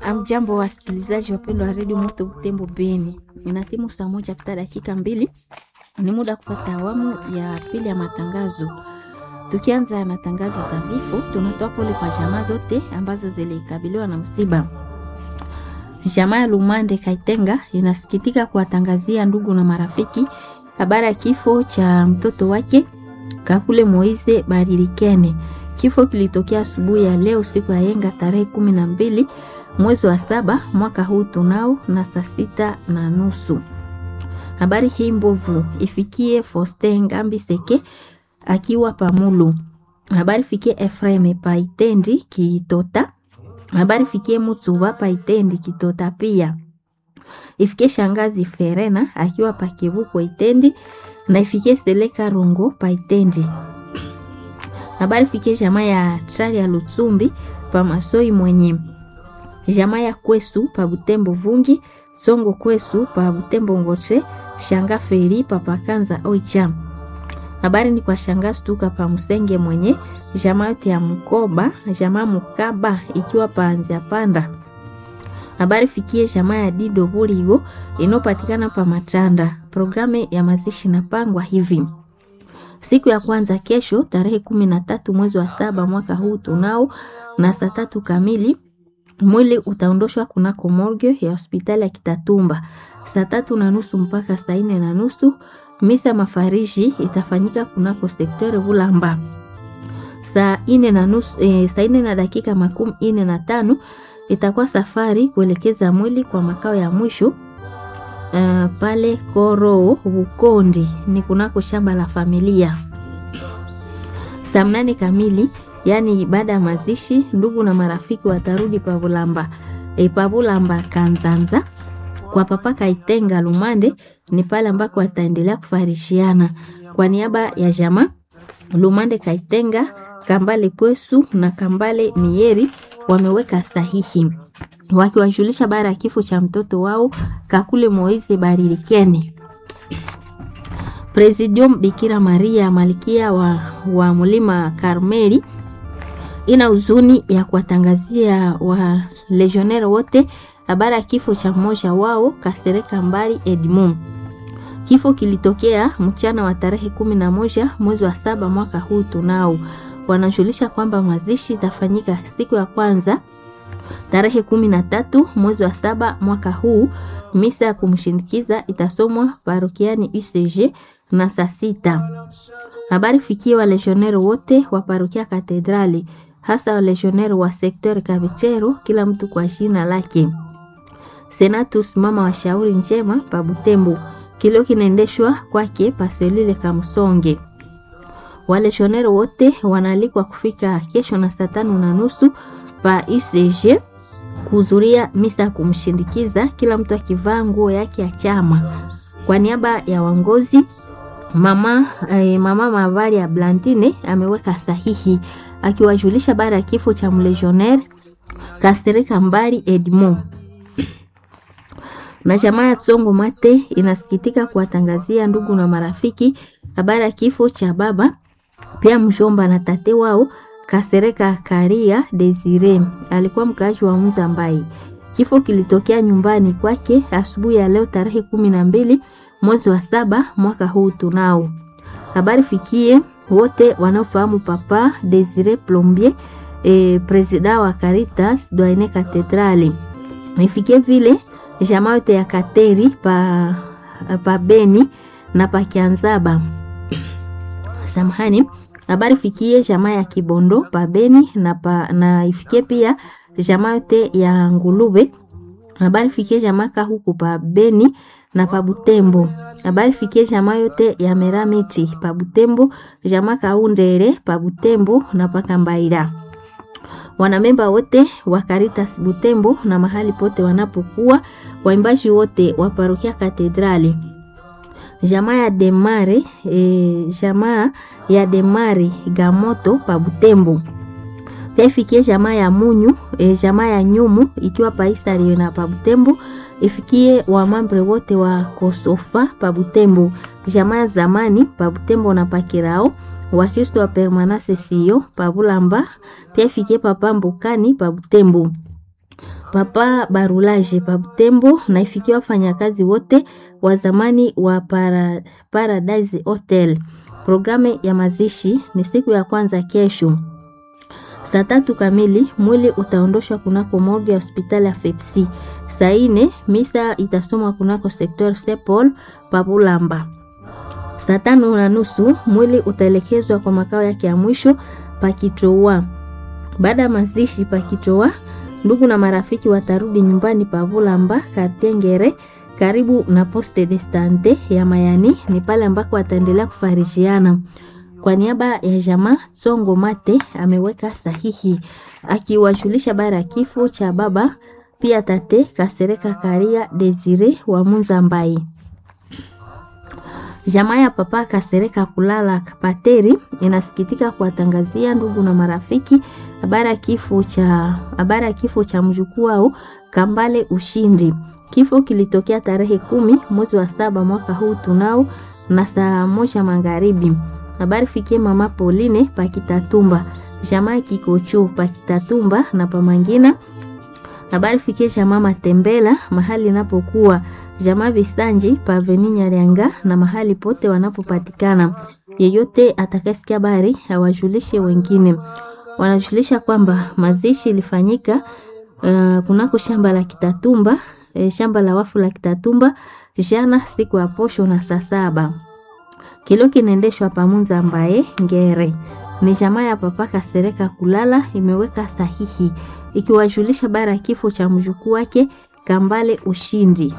Amjambo wasikilizaji wapendwa wa redio Moto Butembo Beni, inatimu saa moja pita dakika mbili, ni muda kufata awamu ya pili ya matangazo. Tukianza na tangazo za vifo, tunatoa pole kwa jamaa zote ambazo zilikabiliwa na msiba. Jamaa ya Lumande Kaitenga inasikitika kuwatangazia ndugu na marafiki habari ya kifo cha mtoto wake Kakule Moise Barilikene. Kifo kilitokea asubuhi ya leo siku ya yenga tarehe kumi na mbili mwezi wa saba mwaka huu tunao na saa sita na nusu. Habari hii mbovu ifikie Foste Ngambi Seke akiwa Pamulu. Habari fikie Efreme Paitendi Kitota. Habari fikie Mutsuba Paitendi Kitota pia. Ifikie Shangazi Ferena akiwa Pakivuko Itendi na ifikie Seleka Rongo Paitendi. Habari fikie jamaa ya Trali ya Lutsumbi pa Masoi mwenye jamaa ya Kwesu pa Butembo Vungi Songo Kwesu pa Butembo Ngoche Shanga Feri pa Pakanza Oicha. Habari ni kwa Shanga Stuka pa Musenge mwenye jamaa yote ya Mkoba jamaa Mukaba ikiwa pa Anzia Panda. Habari fikie jamaa ya Dido Burigo inopatikana pa Matanda. Programu ya mazishi napangwa hivi siku ya kwanza kesho tarehe kumi na tatu mwezi wa saba mwaka huu tunao na saa tatu kamili mwili utaondoshwa kunako morgue ya hospitali ya Kitatumba saa tatu na nusu mpaka saa nne na nusu. Misa mafariji itafanyika kunako sektori Bulamba saa nne na nusu, e, saa nne na dakika makumi nne na tano itakuwa safari kuelekeza mwili kwa makao ya mwisho Uh, pale Koro Bukondi ni kunako shamba la familia. Saa mnane kamili, yaani baada ya mazishi, ndugu na marafiki watarudi Pabulamba e, Pabulamba Kanzanza kwa papa Kaitenga Lumande, ni pale ambako wataendelea kufarishiana kwa niaba ya jamaa Lumande Kaitenga, Kambale Pwesu na Kambale Mieri wameweka sahihi wakiwajulisha bara ya kifo cha mtoto wao Kakule Moise Barilikene. Presidium Bikira Maria Malkia wa, wa Mlima Karmeli ina huzuni ya kuwatangazia wa legionnaire wote habari ya kifo cha mmoja wao Kasereka Mbali Edmond. Kifo kilitokea mchana wa tarehe kumi na moja mwezi wa saba mwaka huu tunao. Wanajulisha kwamba mazishi itafanyika siku ya kwanza tarehe kumi na tatu mwezi wa saba mwaka huu. Misa ya kumshindikiza itasomwa parokiani UCG na saa sita. Habari fikie wa legionnaire wote wa parokia Katedrali, hasa wa legionnaire wa sekter Kavichero, kila mtu kwa jina lake. Senatus mama wa shauri njema pa Butembo, kilio kinaendeshwa kwake paselile Kamsonge. Waleshonero wote wanaalikwa kufika kesho na saa tano na nusu pa UCG kuhudhuria misa ya kumshindikiza, kila mtu akivaa nguo yake ya chama. Kwa niaba ya wangozi mama, eh, mama Mavari ya Blandine ameweka sahihi akiwajulisha bara ya kifo cha mlegionnaire Kasereka Mbali Edmond na jamaa ya Tsongo Mate inasikitika kuwatangazia ndugu na marafiki habari ya kifo cha baba pia mshomba na tate wao Kasereka Karia Desire alikuwa mkaaji wa Mzambai. Kifo kilitokea nyumbani kwake asubuhi ya leo tarehe kumi na mbili mwezi wa saba mwaka huu tunao. Habari fikie wote wanaofahamu papa Desire Plombier e, presida wa Caritas Doine Katedrali. Ifikie vile jamaa yote ya Kateri pa, pa Beni na pa Kianzaba. Samahani habari fikie jamaa ya Kibondo pa Beni na, pa, na ifikie pia jamaa yote ya Ngulube. Habari fikie jamaa huku pa Beni na pa Butembo. Habari fikie jamaa yote ya Meramiti pa Butembo, jamaa Kaundere pa Butembo na pa Kambaira. Wanamemba wote wa Caritas Butembo na mahali pote wanapokuwa, waimbaji wote wa parokia Katedrali jamaa ya Demare e, jamaa ya Demare Gamoto pa Butembo. Pia ifikie jamaa ya Munyu e, jamaa ya Nyumu ikiwa paisari na pa Butembo. Ifikie wamambre wote wa Kosofa pa Butembo, jamaa ya zamani pa Butembo na Pakirao Wakristo wa Permanase sio pa Bulamba. Pia ifikie papa Mbukani pa Butembo. Papa Barulaje pa Butembo na ifikia wafanyakazi wote wa zamani wa para, Paradise Hotel. Programu ya mazishi ni siku ya kwanza kesho saa tatu kamili. Mwili utaondoshwa kunako morgue ya hospitali ya FEPSI. Saa ine misa itasomwa kunako sektor Sepol Pabulamba. Saa tano na nusu mwili utaelekezwa kwa makao yake ya mwisho Pakitoa. Baada ya mazishi Pakitoa, ndugu na marafiki watarudi nyumbani Pabulamba Katengere, karibu na Poste de Sante ya Mayani. Ni pale ambako wataendelea kufarijiana. Kwa niaba ya jamaa Songo Mate ameweka sahihi akiwajulisha bara ya kifo cha baba pia tate Kasereka Karia Desire wa Munza Mbai. Jamaa ya papa Kasereka kulala Pateri inasikitika kuwatangazia ndugu na marafiki habari ya kifo cha habari ya kifo cha mjukuu wao Kambale Ushindi. Kifo kilitokea tarehe kumi mwezi wa saba mwaka huu tunao na saa moja magharibi. Habari fikie mama Pauline Pakitatumba, jamaa Kikocho Pakitatumba na Pamangina. Habari fikie jamaa Matembela mahali inapokuwa jamaa Visanji Paveni Nyarianga na mahali pote wanapopatikana. Yeyote atakayesikia habari awajulishe wengine. Wanajulisha kwamba mazishi ilifanyika uh, kunako shamba la Kitatumba, eh, shamba la wafu la Kitatumba jana siku ya posho na saa saba kilo kinaendeshwa pamunza ambaye ngere ni jamaa ya papa Kasereka kulala imeweka sahihi ikiwajulisha bara ya kifo cha mjukuu wake Kambale Ushindi.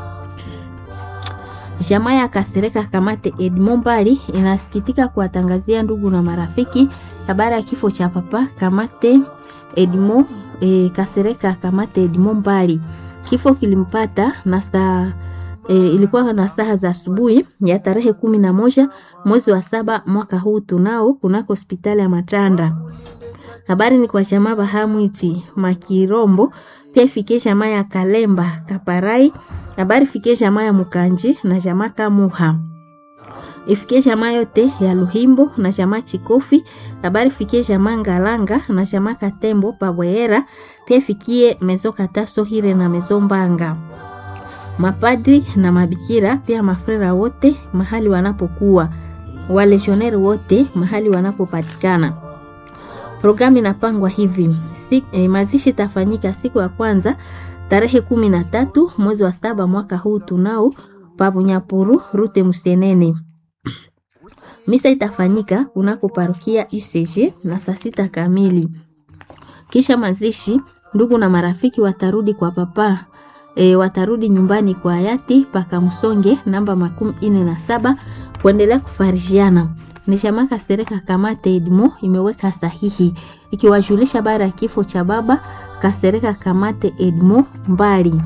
Jamaa ya Kasereka Kamate Edmond Bali inasikitika kuwatangazia ndugu na marafiki habari ya kifo cha papa Kamate Edmond e, Kasereka Kamate Edmond Bali. Kifo kilimpata na saa E, ilikuwa na saa za asubuhi ya tarehe kumi na moja mwezi wa saba mwaka huu tunao kunako hospitali ya Matanda. Habari ni kwa jamaa Bahamwiti Makirombo, pia ifikie jamaa ya Kalemba Kaparai. Habari ifikie jamaa ya Mukanji na jamaa Kamuha, ifikie jamaa yote ya Luhimbo na jamaa Chikofi. Habari ifikie jamaa Ngalanga na jamaa Katembo Pabwehera, pia ifikie mezo Kataso Hire na mezo Mbanga mapadri na mabikira pia mafrera wote mahali wanapokuwa, waleshoneri wote mahali wanapopatikana. Programu inapangwa hivi si, eh, mazishi itafanyika siku ya kwanza tarehe kumi na tatu mwezi wa saba mwaka huu tunao pabunyapuru rute Musenene. Misa itafanyika kunako parokia UCG na saa sita kamili. Kisha mazishi, ndugu na marafiki watarudi kwa papa E, watarudi nyumbani kwa hayati paka Msonge namba makumi ine na saba kuendelea kufarijiana. Ni jamaa Kasereka Kamate Edmo imeweka sahihi ikiwajulisha bara ya kifo cha baba Kasereka Kamate Edmo mbali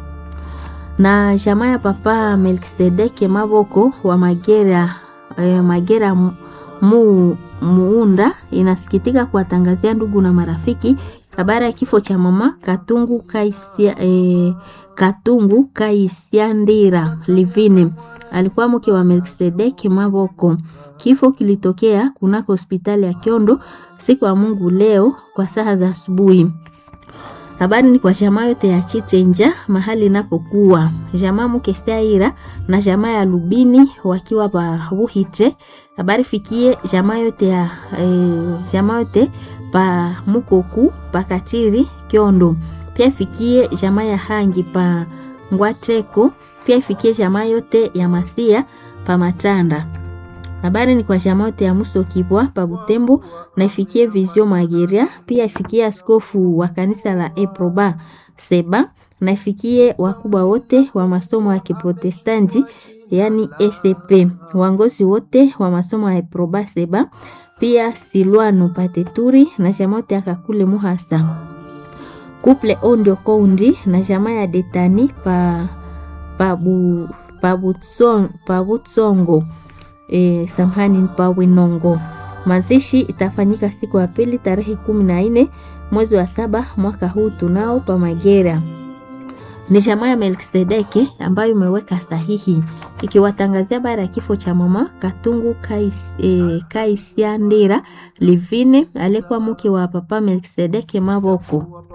na jamaa ya papa Melkisedeke Maboko wa Magera, e, Magera mu, muunda inasikitika kuwatangazia ndugu na marafiki habari ya kifo cha mama Katungu Kaisia, e, Katungu Kaisiandira Livini alikuwa mke wa Melkisedeki Maboko. Kifo kilitokea kunako hospitali ya Kiondo siku ya Mungu leo kwa saa za asubuhi. Habari ni kwa jamaa yote ya Chitrenja mahali inapokuwa jamaa mke Saira na jamaa ya Lubini wakiwa pa Buhitre. Habari fikie jamaa yote ya e, jamaa yote pa Mukoku pa Katiri Kiondo. Pia fikie jamaa ya Hangi pa Ngwateko. Pia ifikie jamaa yote ya Masia pa Matanda. Habari ni kwa jamaa yote ya Muso Kibwa pa Butembo na ifikie Vizio Mageria. Pia ifikie askofu wa kanisa la Eproba Seba na ifikie wakubwa wote wa masomo ya Kiprotestanti yani ECP, wangozi wote wa masomo ya Eproba Seba pia Silwano Pateturi na jamaa yote akakule Muhasa kuple Ondio Koundi na jamaa ya Detani pa pabu pabutsongo pabutsongo e, samhani pa Winongo. Mazishi itafanyika siku ya pili tarehe kumi na nne mwezi wa saba mwaka huu tunao pa Magera. Ni jamaa ya Melkisedeke ambayo imeweka sahihi ikiwatangazia baada ya kifo cha mama Katungu Kais, eh, Kaisiandira Livine aliyekuwa mke wa papa Melkisedeke Maboko.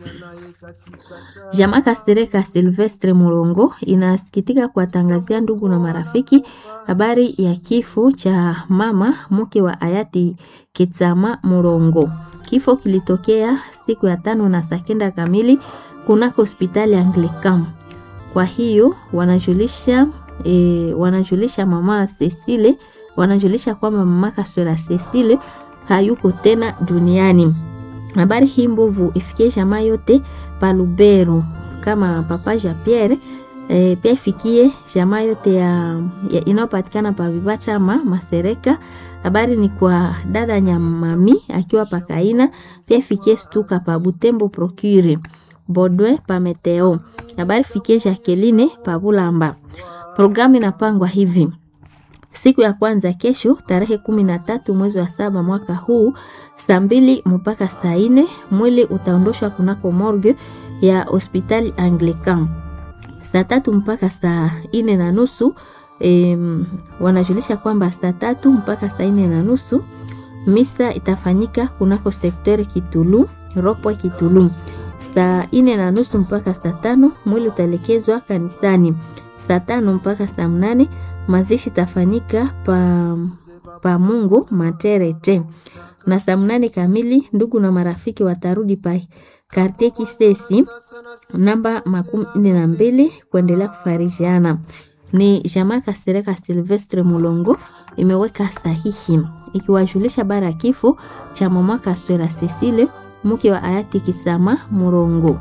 Jamaa Kasereka Silvestre Mulongo inasikitika kuwatangazia ndugu na marafiki habari ya kifo cha mama mke wa hayati Kitsama Mulongo. Kifo kilitokea siku ya tano na saa kenda kamili kunako hospitali ya Anglican. Kwa hiyo wanajulisha e, wanajulisha mama Cecile, wanajulisha kwamba mama Kaswera Cecile hayuko tena duniani. Habari hii mbovu ifikie jamaa yote pa Lubero kama papa Jean Pierre e, pia ifikie jamaa yote ya, ya inayopatikana pa Vibachama Masereka. Habari ni kwa dada Nyamami akiwa pakaina, pia ifikie Stuka pa Butembo Procure Bodwe pa Meteo. Habari fikie Jacqueline pa Bulamba. Programu inapangwa hivi: siku ya kwanza kesho, tarehe kumi na tatu mwezi wa saba mwaka huu, saa mbili mpaka saa nne mwili utaondoshwa kunako morgue ya hospitali Anglican. Saa tatu mpaka saa nne na nusu em, wanajulisha kwamba saa tatu mpaka saa nne na nusu misa itafanyika kunako sektori Kitulu Ropwe Kitulu. Saa nne na nusu mpaka saa tano mwili utaelekezwa kanisani. Saa tano mpaka saa mnane mazishi itafanyika pa, pa Mungu Materete, na saa mnane kamili ndugu na marafiki watarudi pa Kartie Kisesi namba makumi nne na mbili kuendelea kufarishiana. Ni jamaa Kasereka Silvestre Mulongo imeweka sahihi ikiwajulisha bara ya kifo cha mama Kaswera Cecile mke wa hayati Kisama Murongo.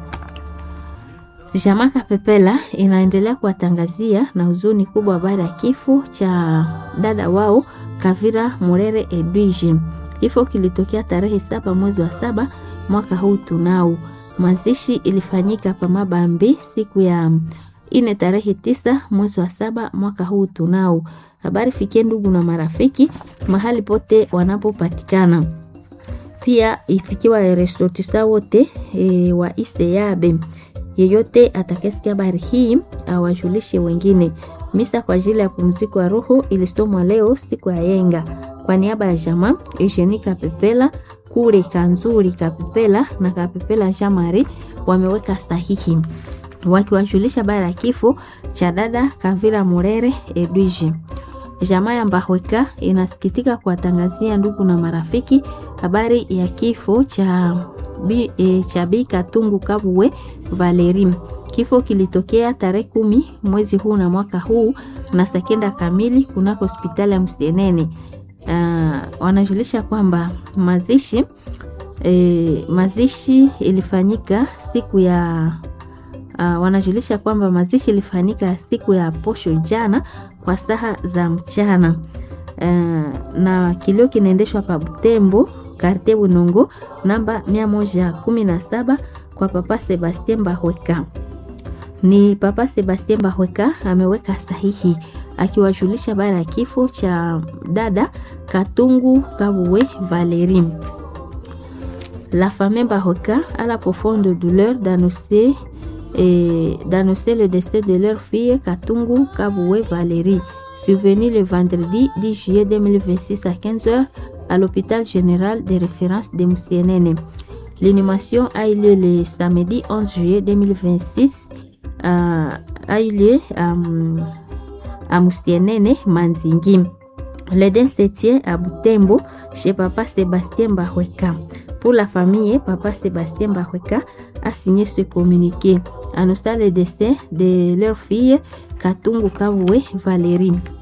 Jamaa Kapepela inaendelea kuwatangazia na huzuni kubwa baada ya kifo cha dada wao Kavira Murere Edwige. Kifo kilitokea tarehe saba mwezi wa saba mwaka huu tunao. Mazishi ilifanyika pa Mabambi siku ya ine tarehe tisa mwezi wa saba mwaka huu tunao. Habari fikie ndugu na marafiki mahali pote wanapopatikana pia ifikiwa resotisa wote e, wa Iseyabe. Yeyote atakayesikia habari hii awajulishe wengine. Misa kwa ajili ya pumziko ya roho ilisomwa leo siku ya yenga kwa niaba ya jamaa Eugenie Kapepela kule Kanzuri Kapepela na Kapepela Jamari wameweka sahihi wakiwajulisha habari ya kifo cha dada Kavira Murere Edwige. Jamaa ya Mbahweka inasikitika kuwatangazia ndugu na marafiki habari ya kifo cha bi, e, cha Bi Katungu Kabuwe Valeri. Kifo kilitokea tarehe kumi mwezi huu na mwaka huu na sekenda kamili kunako hospitali ya Msenene. Uh, wanajulisha kwamba mazishi e, mazishi ilifanyika siku ya uh, wanajulisha kwamba mazishi ilifanyika siku ya posho jana kwa saha za mchana uh, na kilio kinaendeshwa pa Butembo karte Bunongo namba mia moja kumi na saba kwa Papa Sebastien Bahweka. Ni Papa Sebastien Bahweka ameweka sahihi akiwajulisha bara ya kifo cha dada Katungu Kabuwe Valerie. La famille Bahweka a la profonde douleur d'annoncer et d'annoncer le décès de leur fille Katungu Kaboué Valérie, survenu le vendredi 10 juillet 2026 à 15h à l'hôpital général de référence de Moussienene. L'inhumation a eu lieu le samedi 11 juillet 2026 euh, a eu lieu à, à Moussienene, Manzingi. Le din se tient à Butembo chez Papa Sébastien Bahweka. Pour la famille, Papa Sébastien Bahweka a signé ce communiqué annonçant le décès de leur fille Katungu Kavoué Valérie.